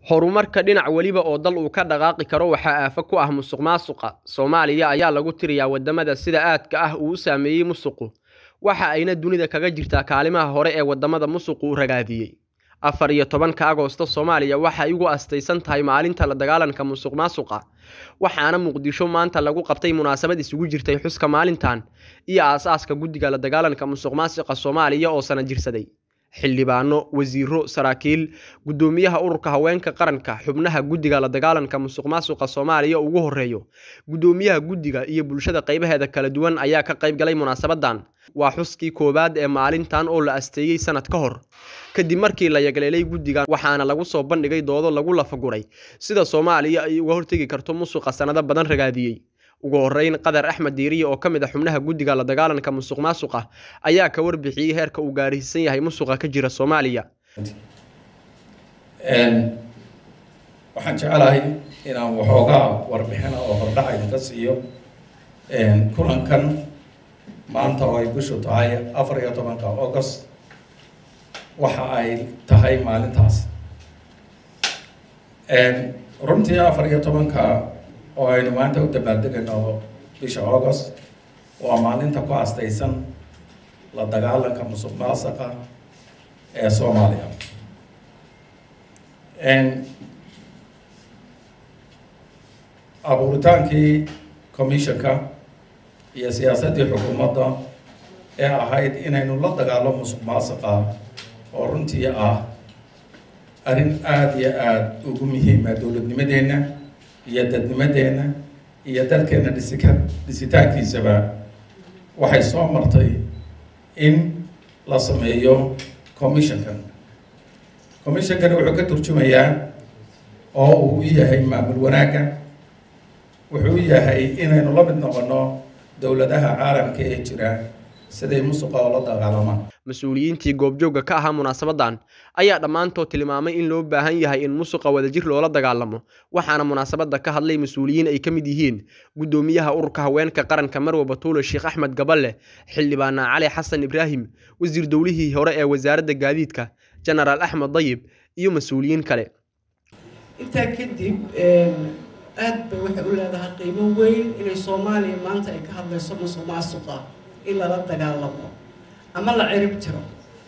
horumarka dhinac weliba oo dal uu ka dhaqaaqi karo waxaa aafo ku ah musuqmaasuqa soomaaliya ayaa lagu tiriyaa wadamada sida aadka ah uu u saameeyey musuqu waxa ayna dunida kaga jirtaa kaalimaha hore ee wadamada musuqu u ragaadiyey afar iyo tobanka agoosto soomaaliya waxay ugu astaysan tahay maalinta la dagaalanka musuq maasuqa waxaana muqdisho maanta lagu qabtay munaasabad isugu jirtay xuska maalintan iyo aas-aaska guddiga la dagaalanka musuq maasuqa soomaaliya oo sana jirsaday xildhibaano wasiiro saraakiil guddoomiyaha ururka haweenka qaranka xubnaha guddiga la dagaalanka musuq maasuqa soomaaliya ugu horeeyo guddoomiyaha guddiga iyo bulshada qaybaheeda kala duwan ayaa ka qayb galay munaasabadan waa xuskii koowaad ee maalintan oo la asteeyey sanad ka hor kadib markii la yagleelay guddigan waxaana lagu soo bandhigay doodo lagu lafaguray sida soomaaliya ay uga hortegi karto musuqa sanado badan ragaadiyey ugu horeyn qadar axmed diiriye oo ka mid a xubnaha guddiga la dagaalanka musuq maasuqa ayaa ka warbixiyey heerka uu gaarhiisan yahay musuqa ka jira soomaaliya waxaan jecelahay inaan waxoogaa warbixina oo hordhaca idinka siiyo kulankan maanta oo ay bishu tahay afar iyo tobanka august waxa ay tahay maalintaas runtii afar iyo tobanka oo aynu maanta u dabaaldegayno bisha august waa maalinta ku astaysan la dagaalanka musuq maasuqa ee soomaaliya abuuritaankii commissionka iyo siyaasaddii xukuumadda ee ahayd inaynu la dagaalo musuq maasuqa oo runtii ah arrin aada iyo aada ugu muhiima dowladnimadeenna iyo dadnimadeenna iyo dalkeenna dhisika dhisitaankiisaba waxay soo martay in la sameeyo commissionkan commissionkani wuxuu ka turjumayaa oo uu u yahay maamul wanaagga wuxuu u yahay inaynu la mid noqono dowladaha caalamka ee jira siday musuqa oo la dagaalamaan mas-uuliyiintii goobjoogga ka ahaa munaasabadan ayaa dhammaantood tilmaamay in loo baahan yahay in musuqa wadajir loola dagaalamo waxaana munaasabadda ka hadlay mas-uuliyiin ay ka mid yihiin guddoomiyaha ururka haweenka qaranka marwe batuule sheekh axmed gaballe xildhibaana cali xasan ibraahim wasiir dowlihii hore ee wasaaradda gaadiidka jenaraal axmed dayib iyo mas-uuliyiin kale intaa kadib aad bay waxay u leedahay qiimo weyn inay soomaaliya maanta ay ka hadlayso musuq maasuqa in lala dagaalamo ama la cirib tiro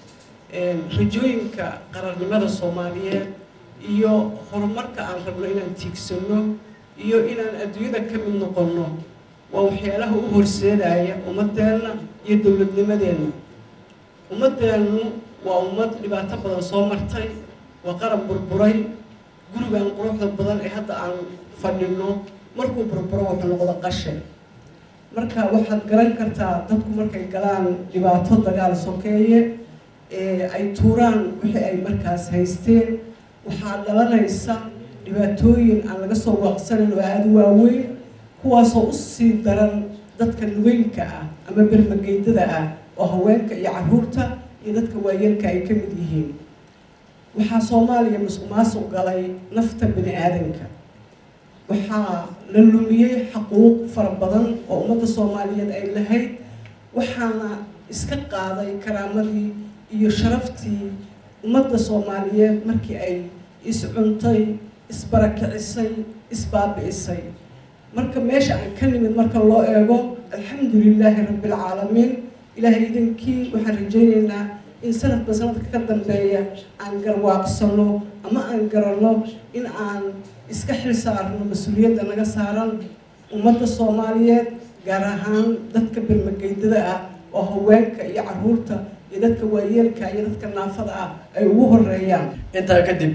rajooyinka qarannimada soomaaliyeed iyo horumarka aan rabno inaan tiigsano iyo inaan adduunyada ka mid noqonno waa waxyaalaha u horseedaya ummadeenna iyo dowladnimadeenna ummadeennu waa ummad dhibaato badan soo martay waa qaran burburay gurigan quruxda badan ee hadda aan fadhino markuu burburo wuxuu noqdo qashin marka waxaad garan kartaa dadku markay galaan dhibaato dagaal sokeeye ee ay tuuraan wixii ay markaas haysteen waxaa dhalanaysa dhibaatooyin aan laga soo waaqsanin oo aada u waaweyn kuwaasoo usii daran dadka lugeynka ah ama bermageydada ah oo haweenka iyo caruurta iyo dadka waayeelka ay ka mid yihiin waxaa soomaaliya musuq maasuq galay nafta bini aadanka waxaa la lumiyey xaquuq fara badan oo ummadda soomaaliyeed ay lahayd waxaana iska qaaday karaamadii iyo sharaftii ummadda soomaaliyeed markii ay iscuntay isbarakicisay isbaabi'isay marka meesha aan ka nimid marka loo eego alxamdu lilaahi rabbilcaalamiin ilaahay idankii waxaan rajaynaynaa in sanadba sanadka ka dambeeya aan garwaaqsano ama aan garanno in aan iska xil saarno mas-uuliyadda naga saaran ummadda soomaaliyeed gaar ahaan dadka bermageydada ah oo haweenka iyo caruurta iyo dadka waayeelka iyo dadka naafada ah ay ugu horeeyaan intaa kadib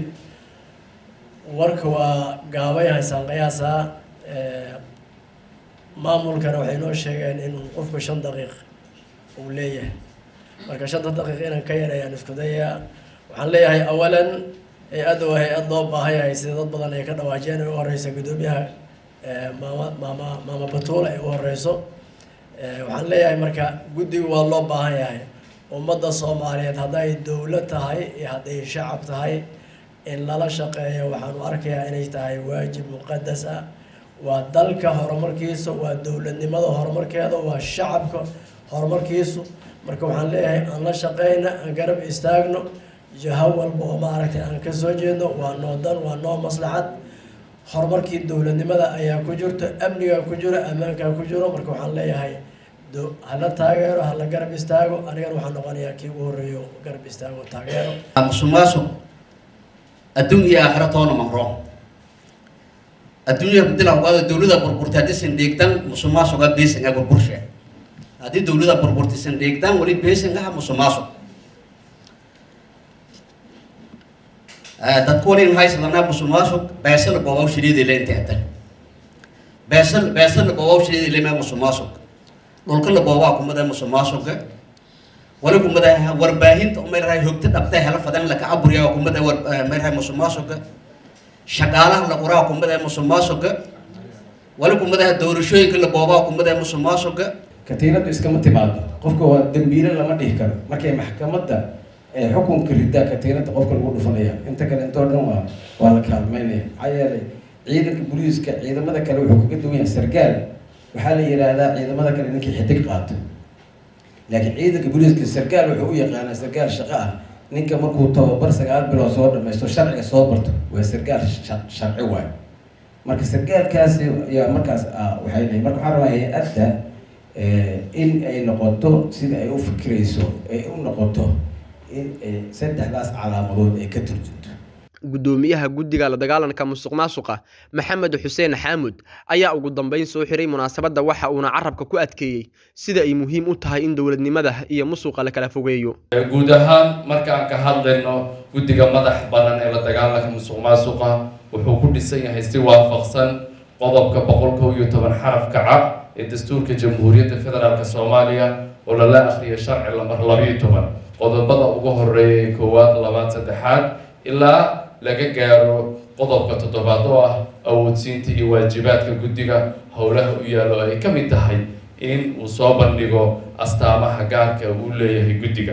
warka waa gaabay haysaan qiyaasaa maamulkana waxay noo sheegeen inuu qofku shan daqiiq uu leeyahay marka shanta daqiiq inaan ka yarayaan isku dayaa waxaan leeyahay awalan hay-adda waa hay-ad loo baahan yahay sida dad badan ay ka dhawaajeen ay u horeysa guddoomiyaha maama maama maama batuula ay u horeyso waxaan leeyahay marka guddigu waa loo baahan yahay ummadda soomaaliyeed hadday dowlad tahay iyo hadday shacab tahay in lala shaqeeyo waxaanu arkayaa inay tahay waajib muqadas ah waa dalka horumarkiisa waa dowladnimada horumarkeeda waa shacabka horumarkiisu marka waxaan leeyahay aan la shaqeyna aan garab istaagno jaho walba oo maaragtay aan ka soo jeedno waa noo dan waa noo maslaxad horumarkii dowladnimada ayaa ku jirto amnigaa ku jiro ammaankaa ku jiro marka waxaan leeyahay hala taageero hala garab istaago anigana waxaan noqonayaa kii ugu horreeyo garab istaago taageero musuqmaasuq adduun iyo aakhira toona maqro adduunya dilawqaado dowlada burburta haddii sandheegdan musuqmaasuqa beesinga burburshe haddii dowlada burburta sandheegdan weli beesingaha musuqmaasuq dadku wali haysadana musuqmaasuq beesala goobaw shiriidile inta adan beesal beesala goobaw shiriidile ma musuqmaasuq dhulka la goobaa kumada musuqmaasuqa wali kumada warbaahinta umayrahay hogta dhabta hela fadan laka aburiya kumada war mayrahay musuqmaasuqa shaqaalaha la qoraa kumada musuqmaasuqa wali kumada doorashooyinka la goobaa kumada musuqmaasuqa katiinadu iskama timaado qofka waa dambiile lama dhihi karo markay maxkamadda xukunka ridaa katiinada qofka lagu dhufanaya inta kale intoo dhan waa waa la kaalmeynaya maxaa yeelay ciidanka booliiska ciidamada kale wuxuu kaga duwan yahay sargaal waxaa la yidhaahdaa ciidamada kale ninkii xidig qaato laakiin ciidanka booliiska sargaal wuxuu u yaqaanaa sargaal shaqo ah ninka markuu tababar sagaal bilood soo dhamaysto sharciga soo barto waa sargaal sharci waayo marka sargaalkaasi ayaa markaas waxay leeyihin marka waxaa rabaa hay-adda in ay noqoto sida ay u fikirayso ay u noqoto in saddexdaas calaamadood ay ka turjunto guddoomiyaha guddiga la dagaalanka musuq maasuqa maxamed xuseen xaamud ayaa ugu dambeyn soo xiray munaasabadda waxa uuna carabka ku adkeeyey sida ay muhiim u tahay in dowladnimada iyo musuqa la kala fogeeyo guud ahaan markaan ka hadlayno guddiga madax banan ee la dagaalanka musuq maasuqa wuxuu ku dhisan yahay si waafaqsan qodobka boqol kow iyo toban xarafka cad ee dastuurka jamhuuriyadda federaalk soomaaliya oo lala akhriyo sharci lamar labiyo toban qodobada ugu horeeya ee koowaad labaad saddexaad ilaa laga gaaro qodobka toddobaad oo ah awoodsiinta iyo waajibaadka guddiga howlaha u yaallo ay ka mid tahay in uu soo bandhigo astaamaha gaarka uu leeyahay guddiga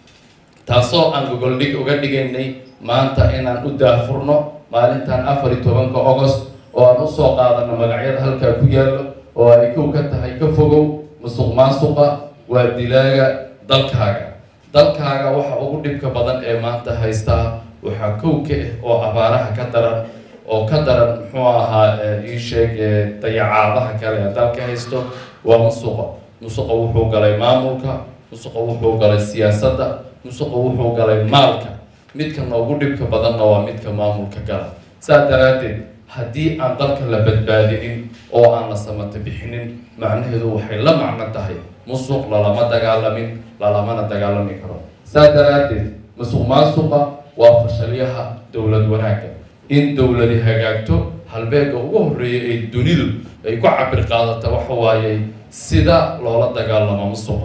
taasoo aan gogoldhig uga dhigaynay maanta inaan u daafurno maalintan afar iyo tobanka ogost oo aan usoo qaadano magacyada halkaa ku yaallo oo ay kow ka tahay ka fogow musuq maasuqa waa dilaaga dalkaaga dalkaaga waxa ugu dhibka badan ee maanta haystaa waxaa kow ka ah oo abaaraha ka daran oo ka daran muxuu ahaa ii sheeg dayacaadaha kale ee dalka haysto waa musuqa musuqa wuxuu galay maamulka musuqa wuxuu galay siyaasadda musuqa wuxuu galay maalka midka noogu dhibka badanna waa midka maamulka gala saa daraaddeed haddii aan dalka la badbaadinin oo aan la samata bixinin macnaheedu waxay la macno tahay musuq lalama dagaalamin lalamana dagaalami karo saa daraaddeed musuq maasuqa waa fashalyaha dowlad wanaagga in dowladi hagaagto halbeega ugu horreeya ee dunidu ay ku cabir qaadata waxa waaye sida loola dagaalamo musuqa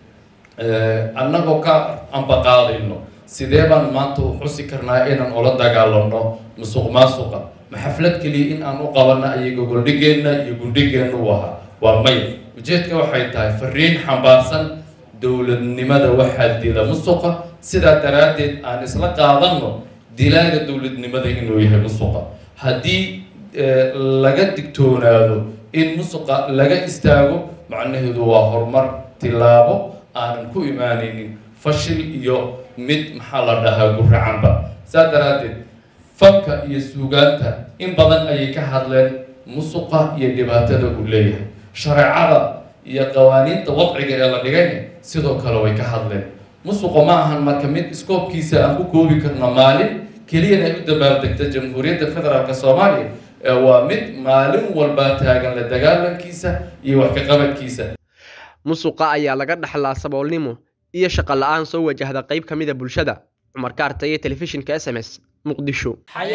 annagoo ka ambaqaadayno sidee baan maanta u xusi karnaa inaan ula dagaalamno musuq maasuqa ma xaflad keliya in aan u qabanno ayay gogoldhigeenna iyo gundhigeenna u ahaa waa may ujeedka waxay tahay fariin xambaarsan dowladnimada waxaa dila musuqa sidaa daraaddeed aan isla qaadanno dilaaga dowladnimada inuu yahay musuqa haddii laga digtoonaado in musuqa laga istaago macnaheedu waa horumar tilaabo aanan ku imaanaynin fashil iyo mid maxaa la dhahaa guracanba saa daraaddeed fanka iyo suugaanta in badan ayay ka hadleen musuqa iyo dhibaatada uu leeyahay shareecada iyo qawaaniinta wadciga ee la dhigayna sidoo kale way ka hadleen musuqa ma ahan marka mid iskoobkiisa aan ku koobi karno maalin keliyana ay u dabaaldegta jamhuuriyadda federaalk soomaaliya waa mid maalin walbaa taagan la dagaalankiisa iyo wax ka qabadkiisa musuqa ayaa laga dhaxlaa saboolnimo iyo shaqo la-aan soo wajahda qayb ka mida bulshada cumar kaarta iyo telefishinka s m s muqdisho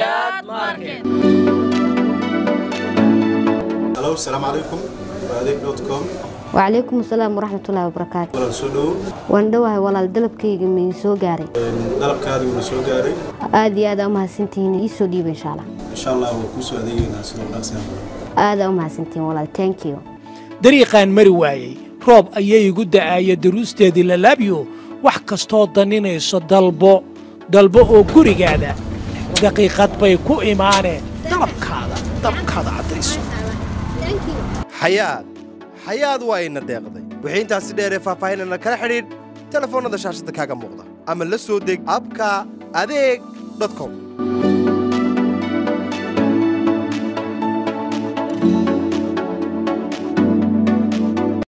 halo asalaamu calaykum adeeg dot com وعليكم السلام ورحمة الله وبركاته walaal soo dhowow waan dhowahay walaal dalabkayga mii soo gaaray dalabkaadii wuuna soo gaaray aad iyo aad aa umahadsantihiin ii soo dhiiba insha allah insha allah waa kuu soo adeegeynaa sidoo dhaqsiyan aad aa umahadsantihiin walaal thank you dariiqaan mari waayey roob ayay igu da'aaya daruusteedii lalaabyo wax kastoo daninayso dalbo dalbo oo gurigaada daqiiqad bay ku imaaneen dalabkaada dalabkaada caddayso xayaad xayaad waa ina deeqday wixii intaasi dheeree faahfaahinana kala xidhiidh telefoonnada shaashadda kaaga muuqda ama la soo deg abka adeeg com